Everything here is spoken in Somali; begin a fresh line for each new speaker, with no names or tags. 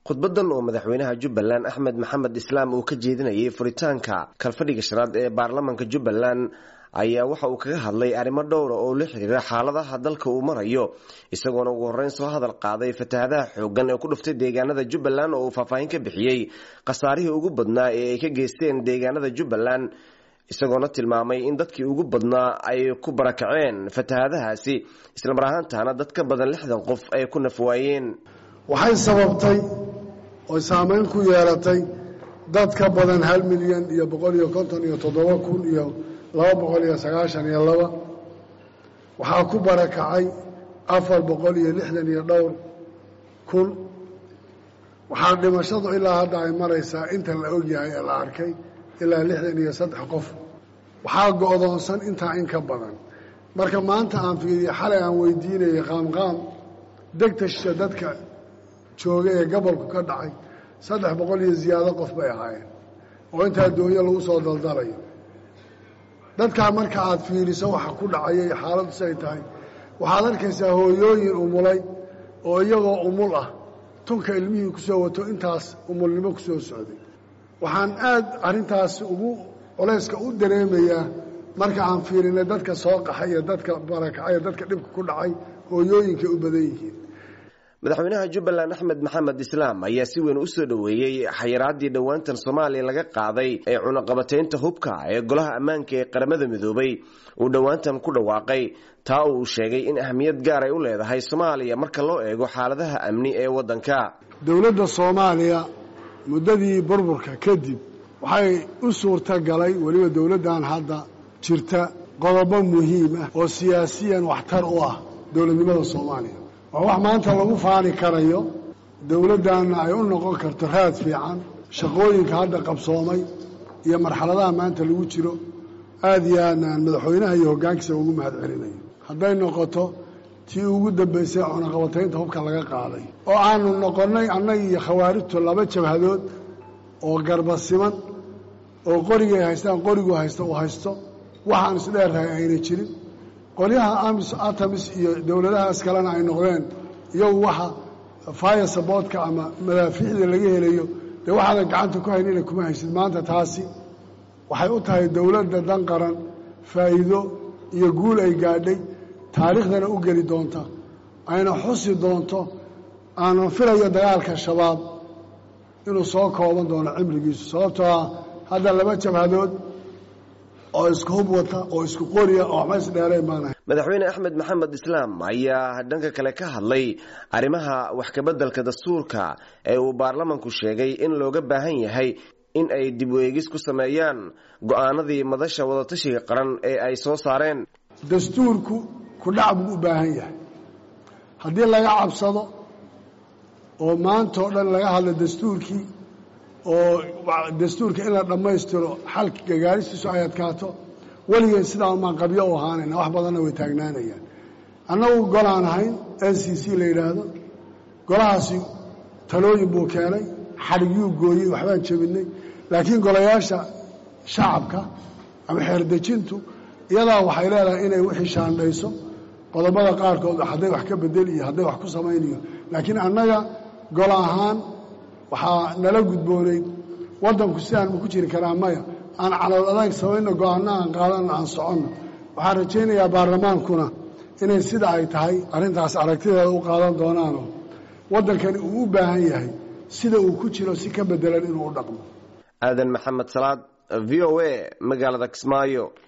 khudbadan oo madaxweynaha jubbaland axmed maxamed islaam uu ka jeedinayay furitaanka kalfadhiga shanaad ee baarlamaanka jubbaland ayaa waxa uu kaga hadlay arrimo dhowra oo la xiriira xaaladaha dalka uu marayo isagoona ugu horreyn soo hadal qaaday fatahadaha xooggan ee ku dhuftay deegaanada jubbaland oo uu faahfaahin ka bixiyey khasaarihii ugu badnaa ee ay ka geysteen deegaanada jubbaland isagoona tilmaamay in dadkii ugu badnaa ay ku barakaceen fatahadahaasi islamar ahaantaana dad ka badan lixdan qof ay ku nafwaayeen
waxay sababtay oy saameyn ku yeelatay dad ka badan hal milyan iyo boqol iyo konton iyo toddoba kun iyo laba boqol iyo sagaashan iyo laba waxaa ku barakacay afar boqol iyo lixdan iyo dhowr kun waxaa dhimashadu ilaa hadda ay maraysaa inta la ogyahay ee la arkay ilaa lixdan iyo saddex qof waxaa go-doonsan intaa in ka badan marka maanta aan fiiriye xalay aan weydiinayay qaamqaam degtasha dadka jooga ee gobolku ka dhacay saddex boqol iyo ziyaado qof bay ahaayeen oo intaa doonyo lagu soo daldalayo dadkaa marka aad fiiriso waxa ku dhacaya iyo xaaladdu siay tahay waxaad arkaysaa hooyooyin umulay oo iyagoo umul ah tunka ilmihii ku soo wato intaas umulnimo ku soo socday waxaan aad arrintaas ugu culayska u dareemayaa marka aan fiirinay dadka soo qaxay iyo dadka barakacay iyo dadka dhibka ku dhacay hooyooyinkay u badan yihiin
madaxweynaha jubbaland axmed maxamed islaam ayaa si weyn u soo dhoweeyey xayiraadii dhowaantan soomaaliya laga qaaday ee cunaqabataynta hubka ee golaha ammaanka ee qaramada midoobay uu dhowaantan ku dhawaaqay taa uu sheegay in ahamiyad gaar ay u leedahay soomaaliya marka loo eego xaaladaha amni ee waddanka
dowladda soomaaliya muddadii burburka kadib waxay u suurta galay weliba dowladdan hadda jirta qodobo muhiim ah oo siyaasiyan waxtar u ah dowladnimada soomaaliya waa wax maanta lagu faani karayo dowladdanna ay u noqon karto raad fiican shaqooyinka hadda qabsoomay iyo marxaladaha maanta lagu jiro aad iyo aadnaan madaxweynaha iyo hoggaankiisa ugu mahad celinayo hadday noqoto tii ugu dambaysay cunaqabataynta hubka laga qaaday oo aanu noqonnay annaga iyo khawaarijtu laba jabhadood oo garbasiman oo qorigay haystaan qorigu haysta uu haysto waxaan isdheerrahay ayna jirin qolyaha amis atamis iyo dowladahaas kalena ay noqdeen iyagu waxa fire saboodka ama madaafiicda laga helayo dee waxaadan gacanta ku haynina kuma haysid maanta taasi waxay u tahay dowladda dan qaran faa'iido iyo guul ay gaadhay taariikhdana u geli doonta ayna xusi doonto aanan filayo dagaalka shabaab inuu soo kooban doono cimrigiisu sababtoo ah hadda laba jabhadood oo isku hub wata oo isku qoriya oo waxba isdheereen baanahay
madaxweyne axmed maxamed islaam ayaa dhanka kale ka hadlay arrimaha wax kabeddelka dastuurka ee uu baarlamanku sheegay in looga baahan yahay in ay dib u eegis ku sameeyaan go'aanadii madasha wadatashiga qaran ee ay soo saareen
dastuurku kudhac buu u baahan yahay haddii laga cabsado oo maanta oo dhan laga hadlo dastuurkii oo dastuurka in la dhammaystiro xalka gagaaristiisu ay adkaato weligeen sidaa umaan qabyo u ahaanayna wax badanna way taagnaanayaan annagu golaan ahayn n c c la yidhaahdo golahaasi talooyin buu keenay xadhigyuu gooyey waxbaan jebinay laakiin golayaasha shacabka ama xeerdejintu iyadaa waxay leedahay inay wixii shaandhayso qodobada qaarkood hadday wax ka bedel iyo hadday wax ku samaynayo laakiin annaga gol ahaan waxaa nala gudboonayd waddanku sidaan ma ku jiri karaa maya aan calool adag samayno go-aanno aan qaadanno aan soconno waxaan rajaynayaa baarlamaankuna inay sida ay tahay arrintaas aragtideeda u qaadan doonaanoo waddankani uu u baahan yahay sida uu ku jiro si ka bedelan inuu u dhaqmo
aadan maxamed salaad v o a magaalada kismaayo